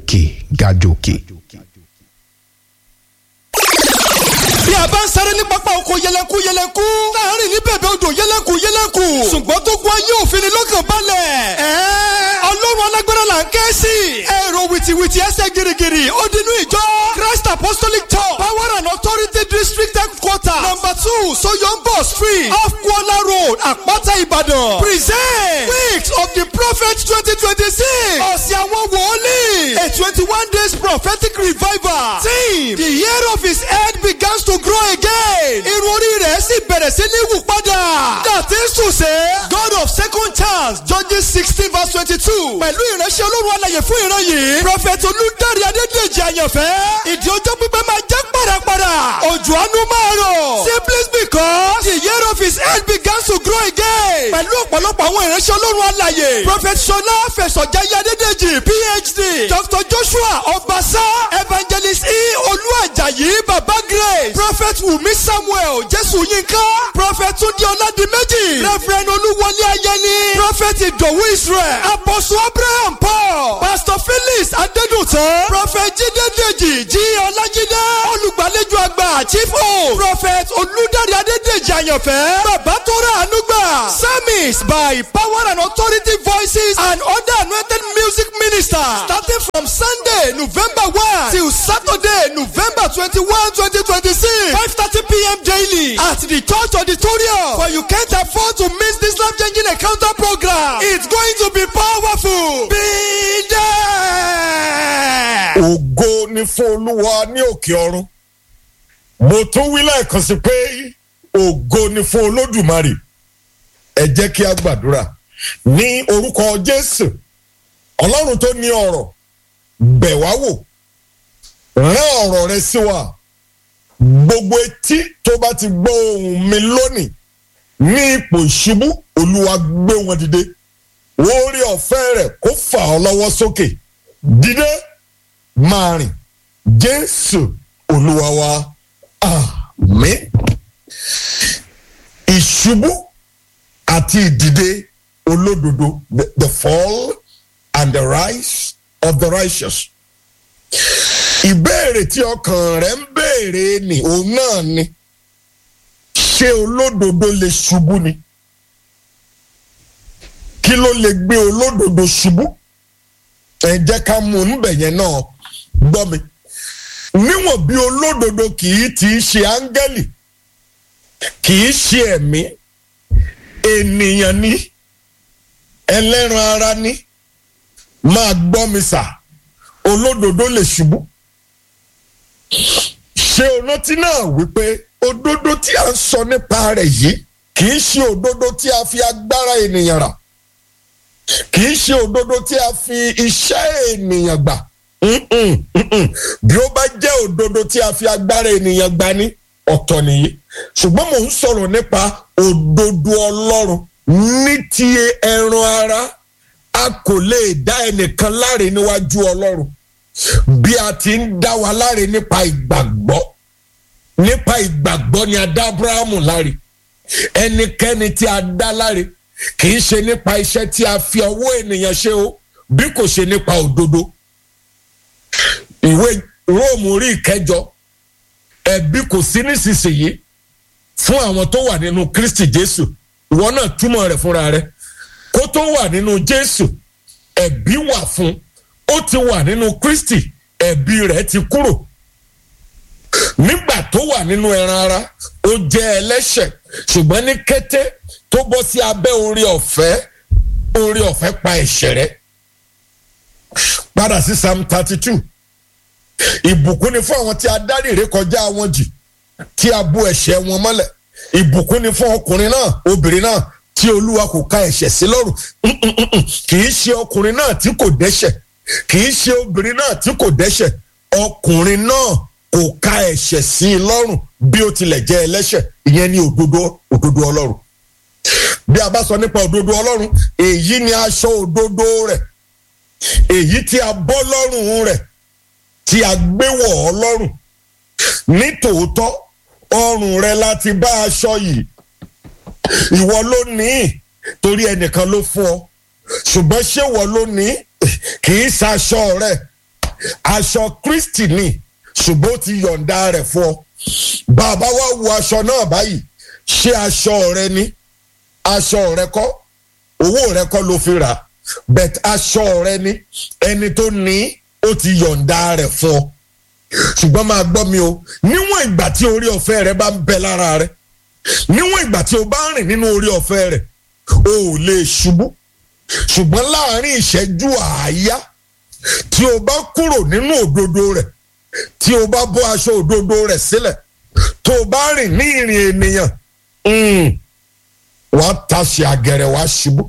gòkè gàjòkè. bí a bá ń sáré ní pápá oko yẹlẹku yẹlẹku láàrin ní bẹ̀bẹ̀ odò yẹlẹku yẹlẹku ṣùgbọ́n tó gun ayé òfin ni lọ́kàn balẹ̀. ọlọ́run alágbára là ń ké sí. èrò wìtìwìtì ẹsẹ̀ girigiri ó dinú ìjọ christ apostolic church power and authority district headquarter number two soyombo street off kuala road àpáta ìbàdàn. present weeks of the prophet twenty twenty six ọ̀sẹ̀ àwọn wòlíì a twenty one days prophetic revival team the year of his head begins to grow again. irun orí rẹ̀ sì bẹ̀rẹ̀ sí ní wù padà. dàtí sùsẹ́. God of second chance Judges sixteen verse twenty-two. pẹ̀lú ìránṣẹ́ olórun alàyè fún ìran yìí. Prophet Olúdárí Adédèjì àyànfẹ́. ìdí ọjọ́ pípẹ́ máa jẹ́ pàràpàrà. òjò àánú máa rọ̀. simply because the year of his head begins to grow again. pẹ̀lú ọ̀pọ̀lọpọ̀ àwọn ìránṣẹ́ olórun alàyè. Prophet Ṣọlá Fẹ̀sọ̀jáyé Adédèjì PhD. Dr Joshua Ọbaṣá. Evangelist E. Olúàjàyí Baba Grace. Prophet Wumi Samuel Jésù Yínká. Prophet Túndé Ọládìméjì. Reverend Olúwọlé Ayẹni. Prophet Ìdòwú Israel. Apostle Abraham Paul. Pastor Felix Adédùtàn. Prophet Jídé Dèjì Jí Ọlájídé. Olùgbàlejò àgbà Chief O. Prophet Olúdárí Adédèjì Àyànfẹ́. Bàbá tó rà ànúgbà. Service by Power and Authority Voices and other anointed music ministers. Starting from Sunday November one till Saturday November twenty-one twenty twenty-six. five thirty pm daily at the church auditorium. For you can't afford to miss this life-changing encounter program. It's going to be powerful. Be there. ògo ni fún olúwa ní òkè ọ̀run mo tún wí lẹ́ẹ̀kan sí pé ògo ni fún olódùmarè ẹ jẹ́ kí a gbàdúrà ní orúkọ jésù ọlọ́run tó ní ọ̀rọ̀ bẹ̀ wá wò rán ọ̀rọ̀ rẹ sí wa gbogbo etí tó bá ti gbọ́ ohùn mi lónìí ní ipò ìṣubú olúwa gbé wọn dìde orí ọ̀fẹ́ rẹ̀ kó fà ọ́ lọ́wọ́ sókè dìde máa rìn jésù olúwa wa àmín ìṣubú àti ìdìde olódodo the, the fall and the rise of the righteous ìbéèrè tí ọkàn rẹ ń béèrè ni òun náà ni ṣé olódodo lè ṣubú ni kí ló lè gbé olódodo ṣubú ẹ jẹ́ ká mú un níbẹ̀ yẹn náà gbọ́ mi níwọ̀n bí olódodo kì í ti ṣe áńgẹ́lì kì í ṣe ẹ̀mí ènìyàn ni ẹlẹ́ran ara ni máa gbọ́ mi sà olódodo lè ṣubú ṣé o rántí náà wípé òdodo tí a ń sọ nípa rẹ̀ yìí kì í ṣe òdodo tí a fi agbára ènìyàn rà kì í ṣe òdodo tí a fi iṣẹ́ ènìyàn gbà Mm-mm, mm-mm. bí ó bá jẹ́ òdodo tí a fi agbára ènìyàn gbà ní ọ̀tọ̀ nìyí ṣùgbọ́n mò ń sọ̀rọ̀ nípa òdodo ọlọ́run ní ti ẹran ara a kò lè dá ẹnìkan láre níwájú ọlọ́run bí a ti ń dá wa láre nípa ìgbàgbọ́ nípa ìgbàgbọ́ ni a dá abrahamu láre ẹnikẹ́ni tí a dá láre kì í ṣe nípa iṣẹ́ tí a fi ọwọ́ ènìyàn ṣe o bí kò ṣe nípa òdodo ìwé róòmù orí ìkẹjọ ẹ̀bi kò sí nísinsìnyí fún àwọn tó wà nínú kristi jésù ìwọ náà túmọ̀ rẹ̀ fúnra rẹ̀ kó tó wà nínú jésù ẹ̀bi wà fún ó ti wà nínú kristi ẹ̀bi rẹ̀ ti kúrò nígbà tó wà nínú ẹran ara ó jẹ́ ẹlẹ́ṣẹ̀ ṣùgbọ́n ní kété tó bọ́ sí abẹ́ orí ọ̀fẹ́ orí ọ̀fẹ́ pa ẹ̀ṣẹ̀ rẹ̀ padà sí psalm thirty two ìbùkún ni fún àwọn tí a dárí ìrékọjá wọn jì tí a bò ẹ̀ṣẹ̀ wọn mọ́lẹ̀ ìbùkún ni fún ọkùnrin náà obìnrin náà tí olúwa kò ka ẹ̀ṣẹ̀ sí lọ́rùn kì í ṣe ọkùnrin náà tí kò dẹ́ṣẹ̀ kì í ṣe obìnrin náà tí kò dẹ́ṣẹ̀ ọkùnrin náà kò ka ẹ̀ṣẹ̀ sí i lọ́rùn bí ó tilẹ̀ jẹ́ ẹlẹ́ṣẹ̀ ìyẹn ni òdodo òdodo ọlọ́run bí a bá sọ nípa òdodo ọlọ́run èyí ni aṣọ òdodo rẹ̀ èyí tí a bọ́ lọ́rùn rẹ̀ tí a gbé wọ̀ ọ́ lọ́rùn ní tòótọ́ ọrùn rẹ láti bá aṣọ yìí ìwọ ló ní í torí ẹnìkan ló fún ọ ṣùgbọ́n ṣé ìwọ ló ní í kì í ṣaṣọ rẹ aṣọ kristi ni ṣùgbọ́n ó ti yọ̀ǹda rẹ̀ fún ọ bàbá wa wo aṣọ náà báyìí ṣé aṣọ rẹ ni aṣọ rẹ kọ́ owó rẹ kọ́ ló fi rà bẹ̀t aṣọ rẹ ni ẹni tó ní ó ti yọ̀ǹda rẹ̀ fún ọ ṣùgbọ́n máa gbọ́ mi o níwọ̀n ìgbà tí orí ọ̀fẹ́ rẹ bá ń bẹ lára rẹ níwọ̀n ìgbà tí o bá ń rìn nínú orí ọ̀fẹ́ rẹ o ò lè ṣubú ṣùgbọ́n láàrin ìṣẹ́jú àáyá tí o bá kúrò nínú òdodo rẹ̀ tí o bá bọ́ aṣọ òdodo rẹ̀ sílẹ̀ tó o bá rìn ní ìrìn ènìyàn wàá taṣe àgẹ̀rẹ̀ wàá ṣubú.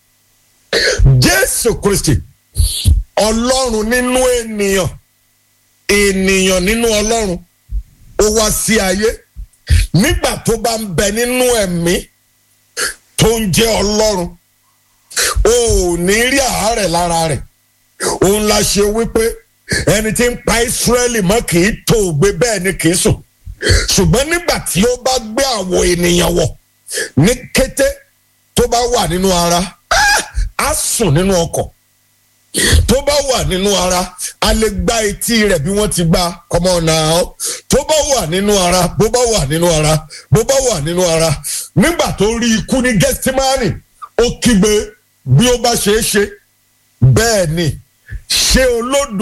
Jésù Kristi Ọlọ́run nínú ènìyàn ènìyàn nínú Ọlọ́run ó wá sí ayé nígbà tó bá ń bẹ nínú ẹ̀mí tó ń jẹ́ Ọlọ́run o ò ní rí àárẹ̀ lára rẹ̀ òun la ṣe wípé ẹni tí ń pa Ísírẹ́lì mọ́ kì í tó gbé bẹ́ẹ̀ ni kì í sùn ṣùgbọ́n nígbà tí ó bá gbé àwọ̀ ènìyàn wọ̀ ní kété tó bá wà nínú ara á sùn nínú ọkọ̀ tó bá wà nínú ara a lè gbá etí rẹ̀ bí wọ́n ti gbá kọ́mọ náà tó bá wà nínú ara bó bá wà nínú ara bó bá wà nínú ara nígbà tó rí ikú ní gẹ́sítímánì ó kígbe bí ó bá ṣe é ṣe bẹ́ẹ̀ ni ṣé olódò.